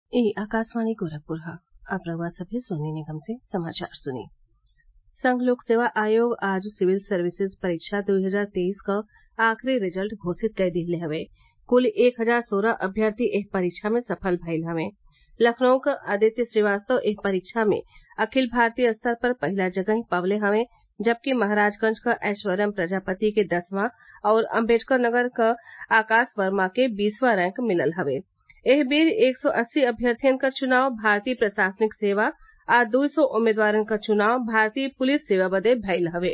ई आकाशवाणी गोरखपुर ह अब रउआ सभे सोनी निगम से समाचार सुनी संघ लोक सेवा आयोग आज सिविल सर्विसेज परीक्षा दू हजार तेईस क आखिरी रिजल्ट घोषित कई दिहले हवे कुल एक हजार सोलह अभ्यर्थी एह परीक्षा में सफल भइल हवें लखनऊ क आदित्य श्रीवास्तव एह परीक्षा में अखिल भारतीय स्तर पर पहिला जगही पवले हवें जबकि महराजगंज क ऐश्वर्यम प्रजापति के दसवां आउर अम्बेडकर नगर क आकाश वर्मा के बीसवां रैंक मिलल हवे एह बेर एक सौ अस्सी अभ्यर्थियन क चुनाव भारतीय प्रशासनिक सेवा आ दुई सौ उम्मीदवारन क चुनाव भारतीय पुलिस सेवा बदे भइल हवे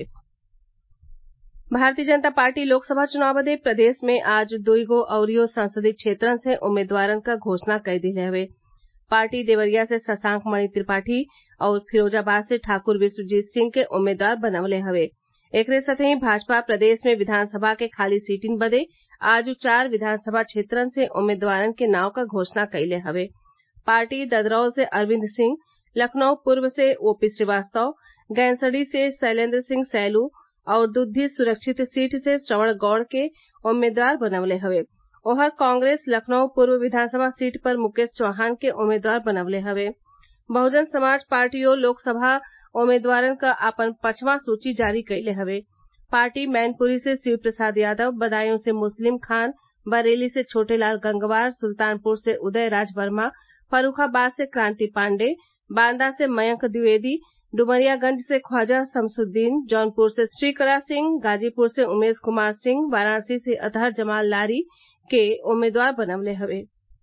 भारतीय जनता पार्टी लोकसभा चुनाव बदे प्रदेश में आज दुईगो अउरीओ संसदीय क्षेत्रन से उम्मीदवारन क घोषणा कई दिहले हवे पार्टी देवरिया से शशांक मणि त्रिपाठी आउर फिरोजाबाद से ठाकुर विश्वजीत सिंह के उम्मीदवार बनवले हवे एकरे साथही भाजपा प्रदेश में विधानसभा के खाली सीटिन बदे आज चार विधानसभा क्षेत्रन से उम्मीदवारन के नाव क घोषणा कइले हवे पार्टी ददरौल से अरविन्द सिंह लखनऊ पूर्व से ओपी श्रीवास्तव गैनसडी से शैलेन्द्र सिंह सैलू आउर दुद्दी सुरक्षित सीट से श्रवण गौड़ के उम्मीदवार बनवले हवे ओहर कांग्रेस लखनऊ पूर्व विधानसभा सीट पर मुकेश चौहान के उम्मीदवार बनवले हवे बहुजन समाज पार्टियो लोकसभा उम्मीदवारन क आपन पचवां सूची जारी कइले हवे पार्टी मैनपुरी से शिव प्रसाद यादव बदायूं से मुस्लिम खान बरेली से छोटेलाल गंगवार सुल्तानपुर से उदय राज वर्मा फर्रूखाबाद से क्रांति पांडेय बांदा से मयंक द्विवेदी डुमरियागंज से ख्वाजा शमसुद्दीन जौनपुर से श्रीकला सिंह गाजीपुर से उमेश कुमार सिंह वाराणसी से अतहर जमाल लारी के उम्मीदवार बनवले हवे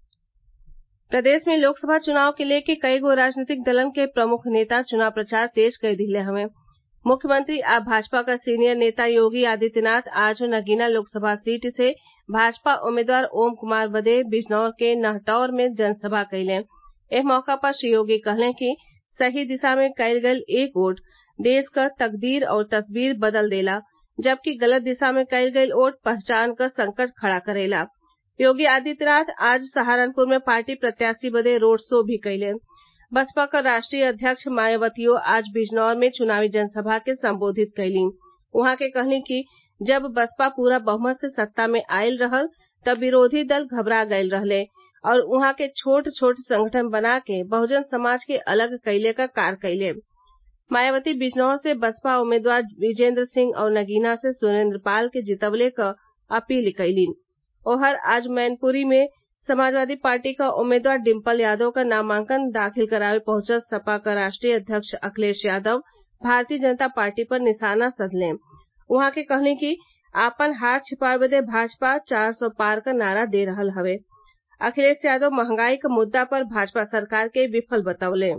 प्रदेश में लोकसभा चुनाव के लेके कईगो राजनीतिक दलन के प्रमुख नेता चुनाव प्रचार तेज कर दिहले हवे मुख्यमंत्री आ भाजपा क सीनियर नेता योगी आदित्यनाथ आज नगीना लोकसभा सीट से भाजपा उम्मीदवार ओम कुमार बदे बिजनौर के नहटौर में जनसभा कइले एह मौका पर श्री योगी कहले कि सही दिशा में कइल गयल एक वोट देश क तकदीर और तस्वीर बदल देला जबकि गलत दिशा में कइल गयल वोट पहचान क संकट खड़ा करेला योगी आदित्यनाथ आज सहारनपुर में पार्टी प्रत्याशी बदे रोड शो भी कइले बसपा क राष्ट्रीय अध्यक्ष मायावतियो आज बिजनौर में चुनावी जनसभा के संबोधित कइलीं उहाँ के कहली कि जब बसपा पूरा बहुमत से सत्ता में आइल रहल तब विरोधी दल घबरा गयल रहले और उहाँ के छोट छोट संगठन बना के बहुजन समाज के अलग कइले क कार्य कइले मायावती बिजनौर से बसपा उम्मीदवार विजेन्द्र सिंह और नगीना से सुरेन्द्र पाल के जितवले क अपील कइलीं ओहर आज मैनपुरी में समाजवादी पार्टी क उम्मीदवार डिम्पल यादव क नामांकन दाखिल करावे पहुंचल सपा क राष्ट्रीय अध्यक्ष अखिलेश यादव भारतीय जनता पार्टी पर निशाना साधले उहाँ के कहली कि आपन हार छिपावे बदे भाजपा चार सौ पार क नारा दे रहल हवे अखिलेश यादव महंगाई क मुद्दा पर भाजपा सरकार के विफल बतवले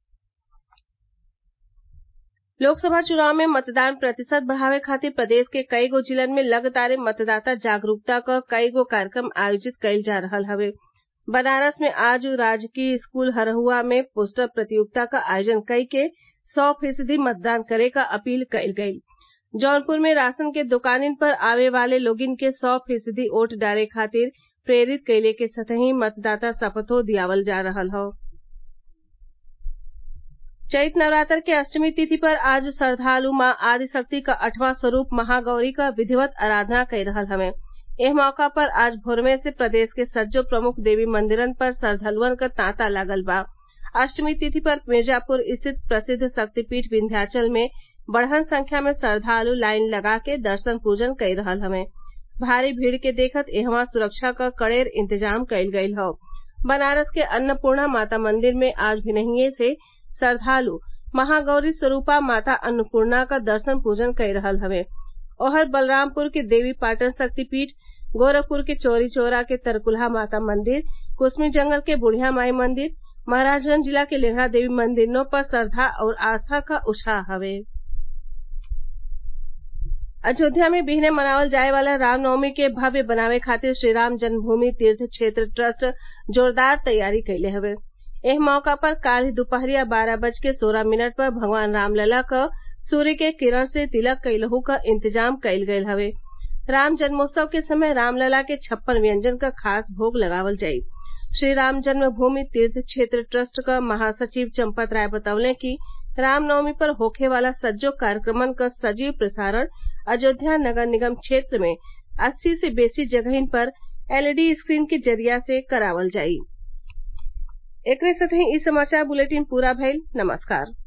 लोकसभा चुनाव में मतदान प्रतिशत बढ़ावे खातिर प्रदेश के कईगो जिलन में लगातार मतदाता जागरूकता क कईगो कार्यक्रम आयोजित कइल जा रहल हवे बनारस में आज राजकीय स्कूल हरहुआ में पोस्टर प्रतियोगिता क आयोजन कई के सौ फीसदी मतदान करे क अपील कइल गइल जौनपुर में राशन के दुकानिन पर आवे वाले लोगिन के सौ फीसदी वोट डाले खातिर प्रेरित कइले के संगहि मतदाता शपथो दियावल जा रहल हौ चैत नवरात्र के अष्टमी तिथि पर आज श्रद्वालु माँ आदिशक्ति क अठवां स्वरूप महागौरी क विधिवत आराधना कई रहल हवे एह मौका पर आज भोरवे से प्रदेश के सज्जो प्रमुख देवी मंदिरन पर श्रद्वालुअन क तांता लागल बा अष्टमी तिथि पर मिर्जापुर स्थित प्रसिद्ध शक्तिपीठ विन्ध्याचल में बड़हन संख्या में श्रद्वालु लाइन लगा के दर्शन पूजन कई रहल हवे भारी भीड़ के देखत इहवा सुरक्षा क कड़ेर इंतजाम कइल गइल हौ बनारस के अन्नपूर्णा माता मंदिर में आज भिनहिए से श्रद्वालु महागौरी स्वरूपा माता अन्नपूर्णा क दर्शन पूजन कई रहल हवे ओहर बलरामपुर के देवी पाटन शक्तिपीठ गोरखपुर के चौरी चौरा के तरकुलहा माता मंदिर कुसमी जंगल के बुढ़िया माई मंदिर महराजगंज जिला के लेहड़ा देवी मंदिरों पर श्रद्धा और आस्था क उत्साह हवे अयोध्या में बिहने मनावल जाये वाला रामनवमी के भव्य बनावे खातिर श्रीराम जन्मभूमि तीर्थ क्षेत्र ट्रस्ट जोरदार तैयारी कइले हवे एह मौका पर काल्हि दुपहरिया बारह बज के सोलह मिनट पर भगवान रामलला क सूर्य के किरण से तिलक कइलहू क इंतजाम कइल गयल हवे राम जन्मोत्सव के समय रामलला के छप्पन व्यंजन क खास भोग लगावल जाई श्री राम जन्मभूमि तीर्थ क्षेत्र ट्रस्ट क महासचिव चंपत राय बतवले कि रामनवमी पर होखे वाला सज्जो कार्यक्रमन क सजीव प्रसारण अयोध्या नगर निगम क्षेत्र में अस्सी से बेसी जगहिन पर एलईडी स्क्रीन के जरिया से करावल जाई एकरे साथही इ समाचार बुलेटिन पूरा भइल नमस्कार